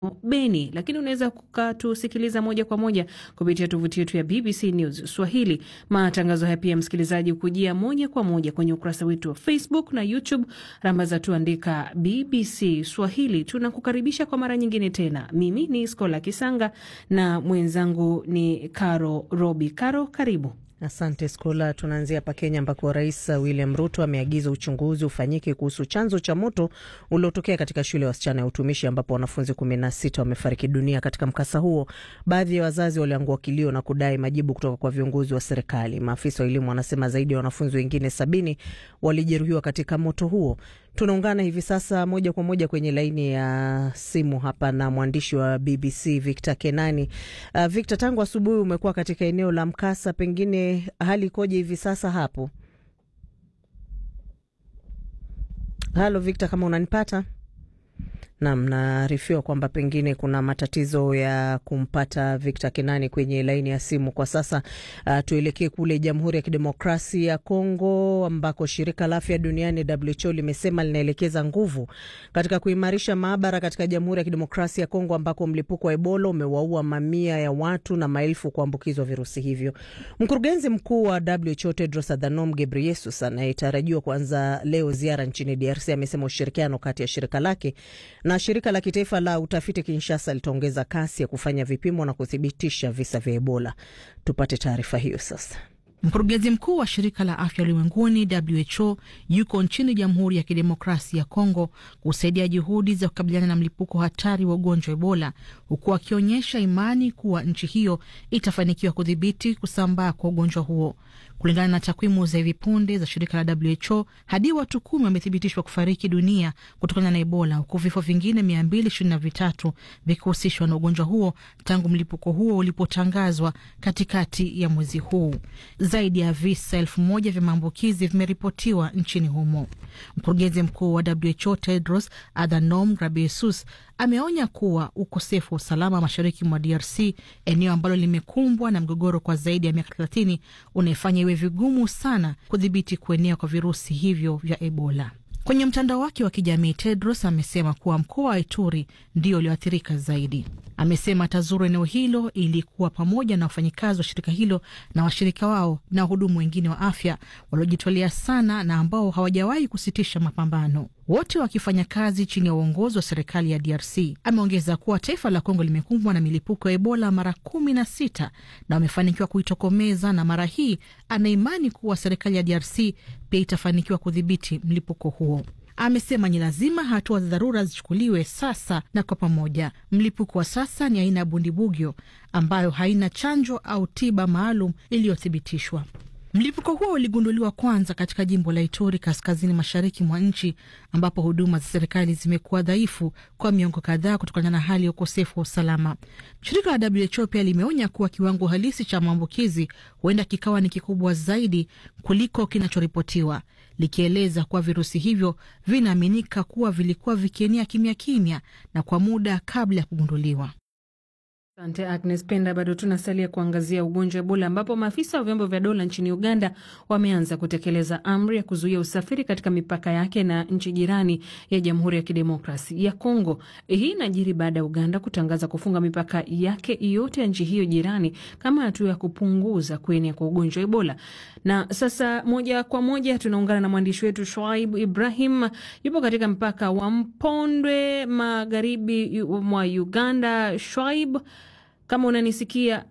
Beni, lakini unaweza ukatusikiliza moja kwa moja kupitia tovuti yetu ya BBC News Swahili. Matangazo haya pia, msikilizaji, hukujia moja kwa moja kwenye ukurasa wetu wa Facebook na YouTube, rambaza tuandika BBC Swahili. Tunakukaribisha kwa mara nyingine tena. Mimi ni Skola Kisanga na mwenzangu ni Caro Robi. Caro, karibu. Asante Skola. Tunaanzia hapa Kenya ambako Rais William Ruto ameagiza uchunguzi ufanyike kuhusu chanzo cha moto uliotokea katika shule ya wasichana ya utumishi ambapo wanafunzi kumi na sita wamefariki dunia katika mkasa huo. Baadhi ya wazazi waliangua kilio na kudai majibu kutoka kwa viongozi wa serikali. Maafisa wa elimu wanasema zaidi ya wanafunzi wengine sabini walijeruhiwa katika moto huo. Tunaungana hivi sasa moja kwa moja kwenye laini ya simu hapa na mwandishi wa BBC Victor Kenani. Uh, Victor, tangu asubuhi umekuwa katika eneo la mkasa, pengine hali ikoje hivi sasa hapo? Halo Victor, kama unanipata? Nam, naarifiwa kwamba pengine kuna matatizo ya kumpata Victor Kenani kwenye laini ya simu kwa sasa. Uh, tuelekee kule Jamhuri ya Kidemokrasia ya Kongo ambako shirika la afya duniani WHO limesema linaelekeza nguvu katika kuimarisha maabara katika Jamhuri ya Kidemokrasia ya Kongo ambako mlipuko wa Ebola umewaua mamia ya watu na maelfu kuambukizwa virusi hivyo. Mkurugenzi mkuu wa WHO Tedros Adhanom Ghebreyesus anayetarajiwa kuanza leo ziara nchini DRC amesema ushirikiano kati ya shirika lake na shirika la kitaifa la utafiti Kinshasa litaongeza kasi ya kufanya vipimo na kuthibitisha visa vya Ebola. Tupate taarifa hiyo sasa. Mkurugenzi mkuu wa shirika la afya ulimwenguni WHO yuko nchini Jamhuri ya Kidemokrasia ya Kongo kusaidia juhudi za kukabiliana na mlipuko hatari wa ugonjwa wa Ebola, huku akionyesha imani kuwa nchi hiyo itafanikiwa kudhibiti kusambaa kwa ugonjwa huo. Kulingana na takwimu za hivi punde za shirika la WHO, hadi watu kumi wamethibitishwa kufariki dunia kutokana na Ebola, huku vifo vingine mia mbili ishirini na vitatu vikihusishwa na ugonjwa huo tangu mlipuko huo ulipotangazwa katikati ya mwezi huu. Zaidi ya visa elfu moja vya maambukizi vimeripotiwa nchini humo. Mkurugenzi mkuu wa WHO Tedros Adhanom Ghebreyesus ameonya kuwa ukosefu wa usalama mashariki mwa DRC, eneo ambalo limekumbwa na mgogoro kwa zaidi ya miaka thelathini, unaifanya iwe vigumu sana kudhibiti kuenea kwa virusi hivyo vya Ebola. Kwenye mtandao wake wa kijamii Tedros amesema kuwa mkoa wa Ituri ndio ulioathirika zaidi. Amesema atazuru eneo hilo ili kuwa pamoja na wafanyikazi wa shirika hilo na washirika wao na wahudumu wengine wa afya waliojitolea sana na ambao hawajawahi kusitisha mapambano, wote wakifanya kazi chini ya uongozi wa serikali ya DRC. Ameongeza kuwa taifa la Kongo limekumbwa na milipuko ya Ebola mara kumi na sita na wamefanikiwa kuitokomeza, na mara hii anaimani kuwa serikali ya DRC pia itafanikiwa kudhibiti mlipuko huo. Amesema ni lazima hatua za dharura zichukuliwe sasa na kwa pamoja. Mlipuko wa sasa ni aina ya bundibugyo ambayo haina chanjo au tiba maalum iliyothibitishwa. Mlipuko huo uligunduliwa kwanza katika jimbo la Ituri, kaskazini mashariki mwa nchi, ambapo huduma za serikali zimekuwa dhaifu kwa miongo kadhaa kutokana na hali ya ukosefu wa usalama. Shirika la WHO pia limeonya kuwa kiwango halisi cha maambukizi huenda kikawa ni kikubwa zaidi kuliko kinachoripotiwa, likieleza kuwa virusi hivyo vinaaminika kuwa vilikuwa vikienea kimya kimya na kwa muda kabla ya kugunduliwa. Asante Agnes Penda. Bado tunasalia kuangazia ugonjwa wa Ebola ambapo maafisa wa vyombo vya dola nchini Uganda wameanza kutekeleza amri ya kuzuia usafiri katika mipaka yake na nchi jirani ya Jamhuri ya Kidemokrasi ya Kongo. Hii inajiri baada ya Uganda kutangaza kufunga mipaka yake yote ya nchi hiyo jirani kama hatua ya kupunguza kuenea kwa ugonjwa wa Ebola. Na sasa moja kwa moja tunaungana na mwandishi wetu Shoaib Ibrahim, yupo katika mpaka wa Mpondwe magharibi mwa Uganda. Shoaib, kama unanisikia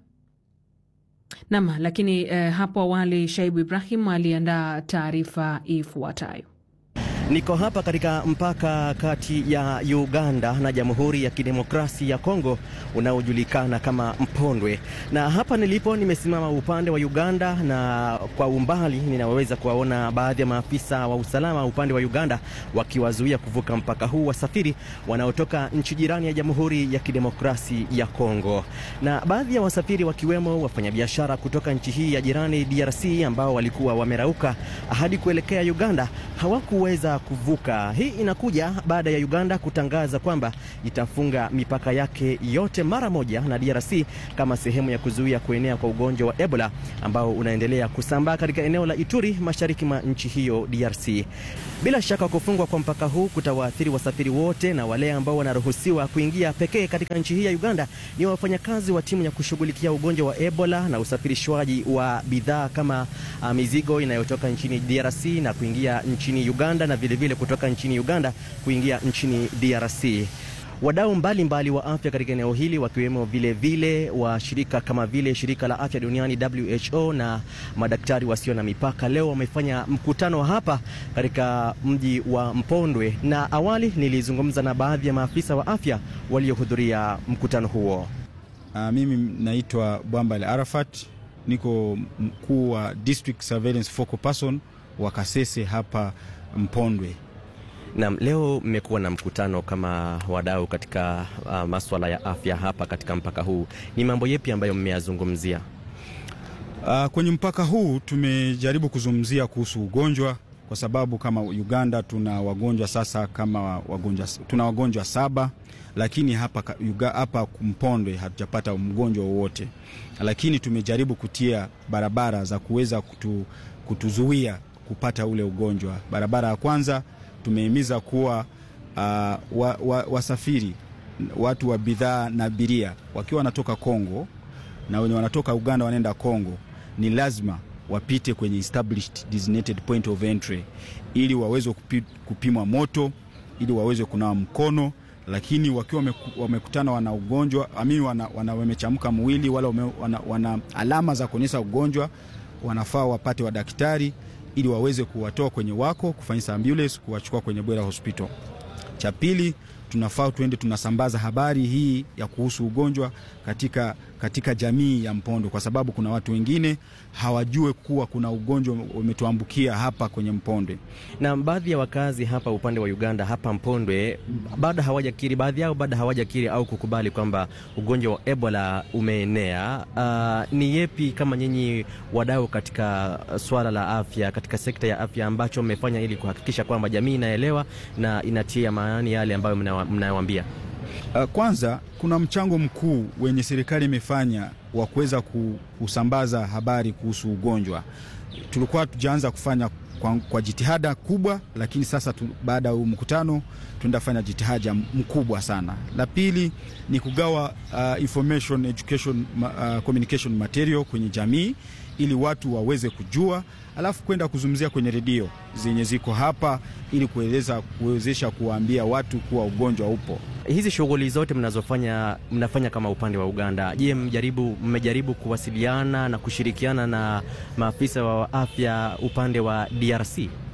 nama. Lakini eh, hapo awali Shaibu Ibrahim aliandaa taarifa ifuatayo. Niko hapa katika mpaka kati ya Uganda na Jamhuri ya Kidemokrasia ya Kongo unaojulikana kama Mpondwe, na hapa nilipo nimesimama upande wa Uganda, na kwa umbali ninaweza kuwaona baadhi ya maafisa wa usalama upande wa Uganda wakiwazuia kuvuka mpaka huu wasafiri wanaotoka nchi jirani ya Jamhuri ya Kidemokrasia ya Kongo, na baadhi ya wasafiri wakiwemo wafanyabiashara kutoka nchi hii ya jirani DRC ambao walikuwa wamerauka hadi kuelekea Uganda hawakuweza kuvuka. Hii inakuja baada ya Uganda kutangaza kwamba itafunga mipaka yake yote mara moja na DRC kama sehemu ya kuzuia kuenea kwa ugonjwa wa Ebola ambao unaendelea kusambaa katika eneo la Ituri mashariki mwa nchi hiyo DRC. Bila shaka kufungwa kwa mpaka huu kutawaathiri wasafiri wote, na wale ambao wanaruhusiwa kuingia pekee katika nchi hii ya Uganda ni wafanyakazi wa timu ya kushughulikia ugonjwa wa Ebola na usafirishwaji wa bidhaa kama uh, mizigo inayotoka nchini DRC na kuingia nchini Uganda na vilevile vile kutoka nchini Uganda kuingia nchini DRC. Wadau mbalimbali wa afya katika eneo hili wakiwemo vile vile wa shirika kama vile shirika la afya duniani WHO na madaktari wasio na mipaka leo wamefanya mkutano hapa katika mji wa Mpondwe, na awali nilizungumza na baadhi ya maafisa wa afya waliohudhuria mkutano huo. Uh, mimi naitwa Bwambale Arafat, niko mkuu wa District Surveillance Focal Person wa Kasese hapa Mpondwe. Naam, leo mmekuwa na mkutano kama wadau katika uh, maswala ya afya hapa katika mpaka huu. Ni mambo yepi ambayo mmeyazungumzia? Uh, kwenye mpaka huu tumejaribu kuzungumzia kuhusu ugonjwa kwa sababu kama Uganda tuna wagonjwa sasa kama wagonjwa, tuna wagonjwa saba, lakini hapa, hapa Mpondwe hatujapata mgonjwa wowote, lakini tumejaribu kutia barabara za kuweza kutu, kutuzuia kupata ule ugonjwa. Barabara ya kwanza tumehimiza kuwa uh, wa, wa, wasafiri watu wa bidhaa na abiria wakiwa wanatoka Kongo na wenye wanatoka Uganda wanaenda Kongo, ni lazima wapite kwenye established designated point of entry ili waweze kupi, kupimwa moto ili waweze kunawa mkono, lakini wakiwa wamekutana wana ugonjwa amini wana, wana wamechamka mwili wala wame, wana, wana alama za kuonyesha ugonjwa, wanafaa wapate wadaktari ili waweze kuwatoa kwenye wako kufanyisa ambulance kuwachukua kwenye Bwera Hospital. Cha pili, tunafaa tuende tunasambaza habari hii ya kuhusu ugonjwa katika, katika jamii ya Mpondo kwa sababu kuna watu wengine hawajue kuwa kuna ugonjwa umetuambukia hapa kwenye Mpondwe. Na baadhi ya wakazi hapa upande wa Uganda hapa Mpondwe bado hawajakiri, baadhi yao bado hawajakiri au kukubali kwamba ugonjwa wa Ebola umeenea. Uh, ni yepi kama nyinyi wadau katika swala la afya, katika sekta ya afya ambacho mmefanya ili kuhakikisha kwamba jamii inaelewa na inatia maanani yale ambayo mnayowaambia? Uh, kwanza kuna mchango mkuu wenye serikali imefanya wa kuweza kusambaza habari kuhusu ugonjwa. Tulikuwa tujaanza kufanya kwa, kwa jitihada kubwa, lakini sasa tu, baada ya mkutano tunaenda fanya jitihada mkubwa sana. La pili ni kugawa uh, information education uh, communication material kwenye jamii ili watu waweze kujua, alafu kwenda kuzungumzia kwenye redio zenye ziko hapa ili kueleza kuwezesha kuwaambia watu kuwa ugonjwa upo. Hizi shughuli zote mnazofanya mnafanya kama upande wa Uganda, je, mmejaribu mmejaribu kuwasiliana na kushirikiana na maafisa wa afya upande wa DRC?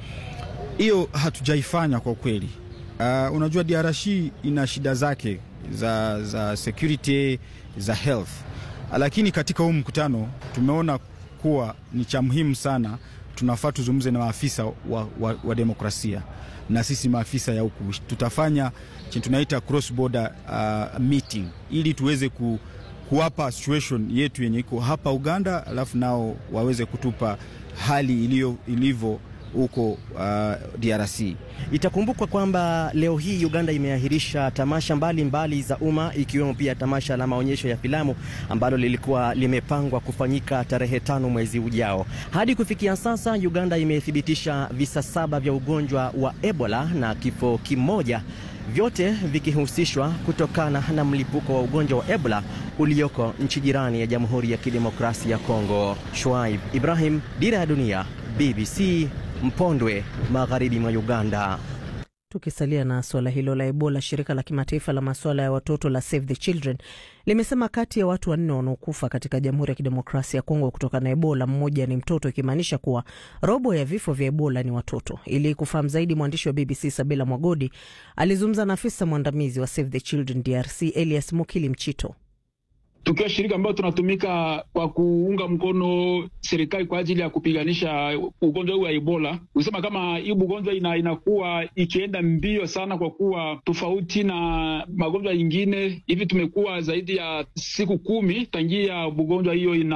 Hiyo hatujaifanya kwa kweli. Uh, unajua DRC ina shida zake za, za security za health, lakini katika huu mkutano tumeona kuwa ni cha muhimu sana, tunafaa tuzungumze na maafisa wa, wa, wa demokrasia na sisi maafisa ya huku tutafanya chenye tunaita cross border uh, meeting ili tuweze ku, kuwapa situation yetu yenye iko hapa Uganda, alafu nao waweze kutupa hali iliyo ilivyo huko uh, DRC. Itakumbukwa kwamba leo hii Uganda imeahirisha tamasha mbalimbali mbali za umma ikiwemo pia tamasha la maonyesho ya filamu ambalo lilikuwa limepangwa kufanyika tarehe tano mwezi ujao. Hadi kufikia sasa, Uganda imethibitisha visa saba vya ugonjwa wa Ebola na kifo kimoja, vyote vikihusishwa kutokana na mlipuko wa ugonjwa wa Ebola ulioko nchi jirani ya Jamhuri ya Kidemokrasia ya Kongo. Shuaib Ibrahim, Dira ya Dunia, BBC Mpondwe, magharibi mwa Uganda. Tukisalia na suala hilo la Ebola, shirika la kimataifa la masuala ya watoto la Save the Children limesema kati ya watu wanne wanaokufa katika Jamhuri ya Kidemokrasia ya Kongo kutokana na Ebola, mmoja ni mtoto, ikimaanisha kuwa robo ya vifo vya Ebola ni watoto. Ili kufahamu zaidi, mwandishi wa BBC Sabila Mwagodi alizungumza na afisa mwandamizi wa Save the Children DRC Elias Mukili Mchito. Tukiwa shirika ambayo tunatumika kwa kuunga mkono serikali kwa ajili ya kupiganisha ugonjwa huu wa Ebola, kusema kama hii ugonjwa ina, inakuwa ikienda mbio sana, kwa kuwa tofauti na magonjwa yingine hivi, tumekuwa zaidi ya siku kumi tangia ugonjwa hiyo ina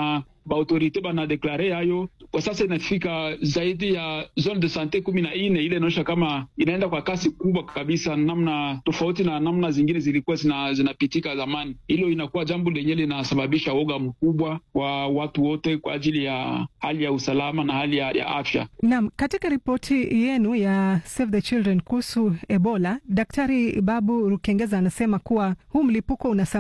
baautorite banadeklare hayo kwa sasa inafika zaidi ya zone de sante kumi na nne. Ile inaonyesha kama inaenda kwa kasi kubwa kabisa, namna tofauti na namna zingine zilikuwa zinapitika zina zamani. Hilo inakuwa jambo lenye linasababisha woga mkubwa kwa watu wote kwa ajili ya hali ya usalama na hali ya, ya afya. Naam, katika ripoti yenu ya Save the Children kuhusu Ebola, Daktari Babu Rukengeza anasema kuwa huu mlipuko una